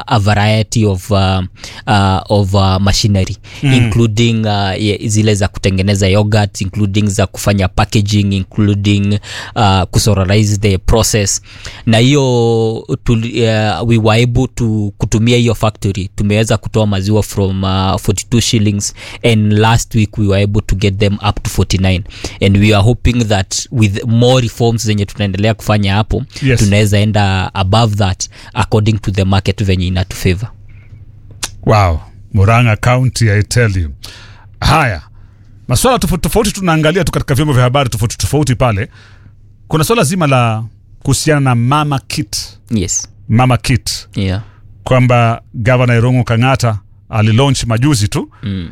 a variety of, uh, uh, of uh, machinery mm. including uh, ye- zile za kutengeneza yogurt including za kufanya packaging including uh, kusororize the process na hiyo tuli- uh, we were able to kutumia hiyo factory tumeweza kutoa maziwa from uh, 42 shillings and last week we were able to get them up to 49 and we are hoping that with more reforms zenye tunaendelea kufanya hapo Yes. tunaweza enda above that according to the market venye inatufavor wow muranga county i tell you haya maswala tofauti tofauti tunaangalia tu katika vyombo vya habari tofauti tofauti pale kuna swala zima la kuhusiana na mama kit yes mama kit yeah kwamba gavana irongo kang'ata alilaunch majuzi tu mm.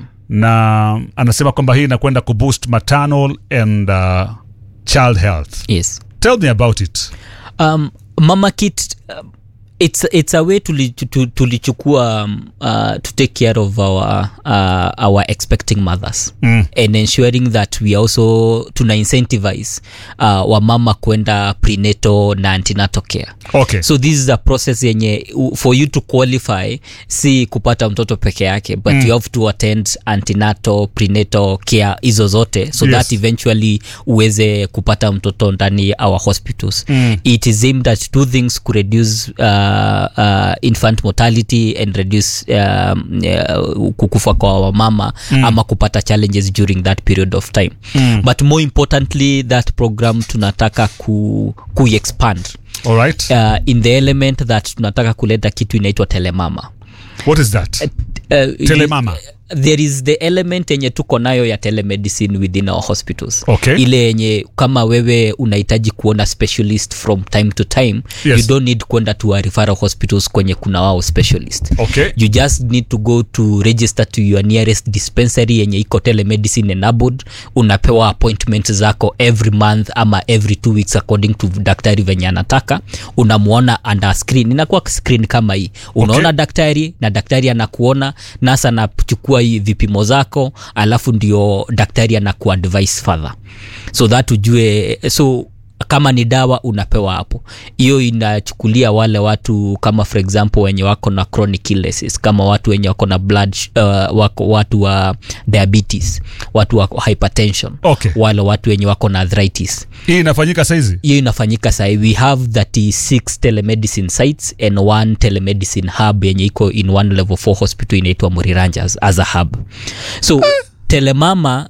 na anasema kwamba hii inakwenda kuboost maternal and uh, child health yes tell me about it um, mama kit um, it's, it's a way tuli- tu- tu- tulichukua um, uh, to take care of our, uh, our expecting mothers mm. and ensuring that we also tuna incentivize uh, wamama kwenda prenatal na antinatal care okay so this is a process yenye u- for you to qualify si kupata mtoto peke yake but mm. you have to attend antinatal prenatal care hizo zote so Yes. that eventually uweze kupata mtoto ndani our hospitals Mm. it is aimed at two things to reduce uh, uh, infant mortality and reduce um, uh, kukufa kwa wamama mm. ama kupata challenges during that period of time mm. but more importantly that program tunataka ku, ku expand all right uh, in the element that tunataka kuleta kitu inaitwa telemama what is that uh, Telemama. there is the element yenye tuko nayo ya telemedicine within our hospitals Okay. ile yenye kama wewe unahitaji kuona specialist from time to time Yes. you don't need kwenda to a referral hospitals kwenye kuna wao specialist okay you just need to go to register to your nearest dispensary yenye iko telemedicine enabled unapewa appointment zako every month ama every two weeks according to daktari venye anataka unamwona under screen inakuwa screen kama hii unaona Okay. daktari na daktari anakuona nasa anachukua hii vipimo zako alafu ndio daktari anakuadvise further so that ujue so kama ni dawa unapewa hapo hiyo inachukulia wale watu kama for example wenye wako na chronic illnesses kama watu wenye wako na blood sh- uh, wako watu wa diabetes watu wa hypertension Okay. wale watu wenye wako na arthritis hii inafanyika saizi hiyo inafanyika sahi we have 36 telemedicine sites and one telemedicine hub yenye iko in one level 4 hospital inaitwa muriranjas as a hub so telemama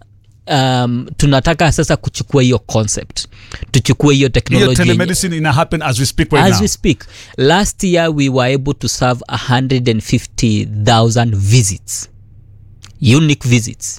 um, tunataka sasa kuchukua hiyo concept tuchukue hiyo hiyo technology yenye- telemedicine ina happen as we speak right as now we speak last year we were able to serve 150000 visits unique visits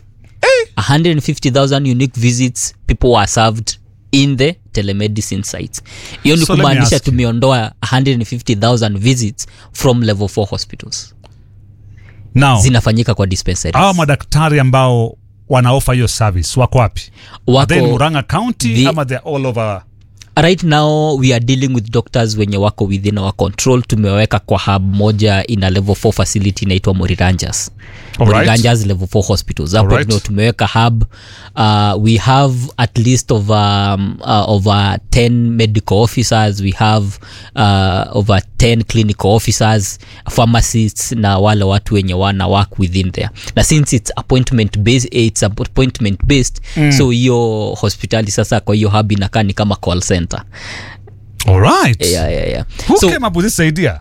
150000 unique visits people were served in the telemedicine sites hiyo ni So let me kumaanisha ask you. tumeondoa 150000 visits from level 4 hospitals now zinafanyika kwa dispensaries hawa madaktari ambao wanaofa hiyo service wako wapi Are they in wako muranga county the- ama they're all over right now we are dealing with doctors wenye wako within our control tumeweka kwa hub moja in a level 4 facility inaitwa moriranjas Alright. moriranjas level 4 hospitals hapo Alright. ndio tumeweka hub uh, we have at least over, um, uh, over 10 medical officers we have uh, over 10 clinical officers pharmacists na wale watu wenye wana work within there na since it's appointment based, it's appointment based mm. so hiyo hospitali sasa kwa hiyo hub inakaa ni kama call center all right yeah, yeah, yeah. who so came up with this idea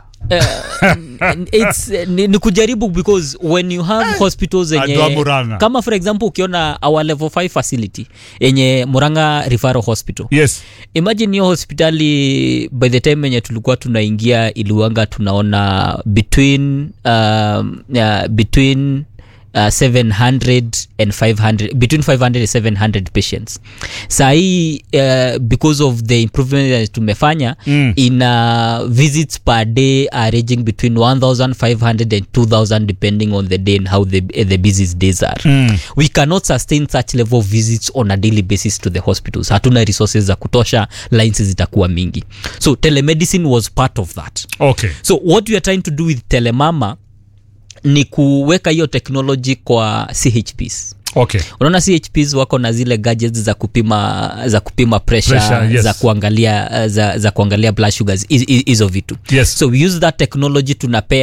it's ni, ni kujaribu because when you have hospitals Adwa yenye Murang'a. kama for example ukiona our level 5 facility yenye muranga referral hospital yes imagine hiyo hospitali by the time yenye tulikuwa tunaingia iliwanga tunaona between um, uh, between Uh, 700 and 500 between 500 and 700 patients sahii uh, because of the improvement that tumefanya Mm. in uh, visits per day are ranging between 1500 and 2000 depending on the day and how the, the busiest days are Mm. we cannot sustain such level of visits on a daily basis to the hospitals hatuna resources za kutosha lines zitakuwa mingi so telemedicine was part of that okay so what we are trying to do with telemama ni kuweka hiyo technology kwa chps okay unaona chps wako na zile gadgets za kupima za kupima pressure, Pressure, yes. za kuangalia za, za kuangalia blood sugars hi- hi- hizo vitu yes so we use that technology tunapea